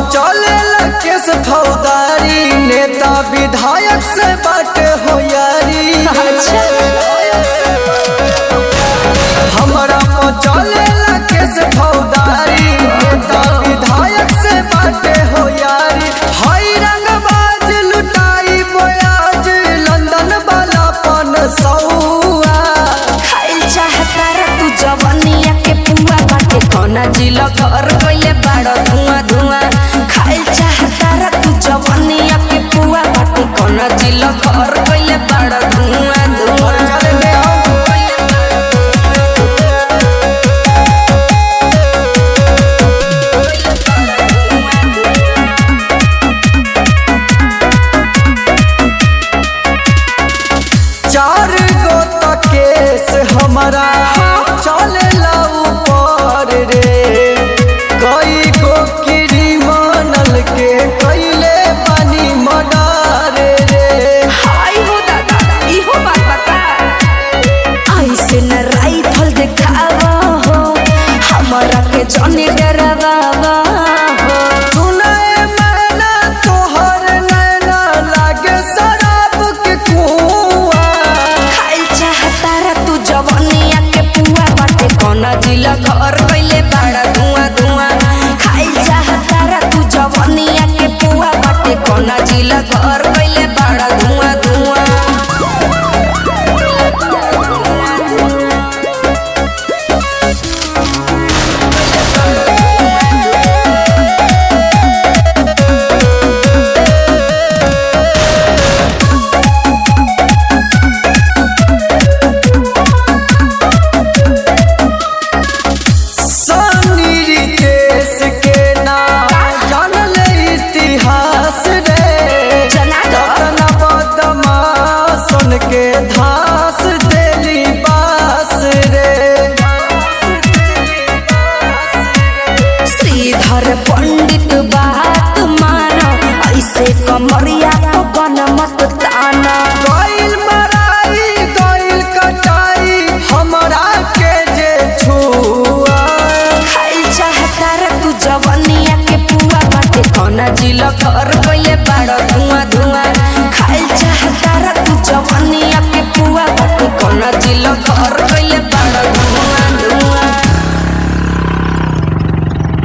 चले केस फौदारी नेता विधायक से बाटे हो यारी हमरा पर चले केस फौदारी नेता विधायक से बाटे हो यारी हई रंगबाज लुटाई बोयाज लंदन वाला पन सौआ खाइल चाहता रे तू जवनिया के पुआ बाटे कोना जिला घर गइले बाड़ धुआं धुआं खाइल चाहता रे तू जवनिया के पुआ बाटे कोना जिला घर गइले बाड़ धुआं धुआं चले ले आओ चार गो तक केस हमारा चलेला ऊपर रे कई गो क्रिमिनल के कैले पानी मर्डर रे हाय हो दादा इहो बात बता ऐसे न राइफल देखावा हो हमरा के जने डरावा हो सुनाए मैना तोहर नैना लागे शराब के कुआं खाइल चाहता रे तू जवनिया के पुआ बाटे कोना जिला घर गइले बाड़ा धुआं धुआं खाइल चाहता रे तू जवनिया के पुआ बाटे कोना जिला घर गइले बाड़ा धुआं धुआं सानी रितेश के नाम जानले इतिहास रे जना दो। रतन बदमाशन के धास देली बास रे श्रीधर पंडित बात मानो ऐसे कमरिया तो बन मत ताना गइल मराई गइल कटाई हमरा के जे छुआ खाइल चाहता रे तू जवनिया के पुआ बाटे कोना जिला घर गइले बाड़ा धुआं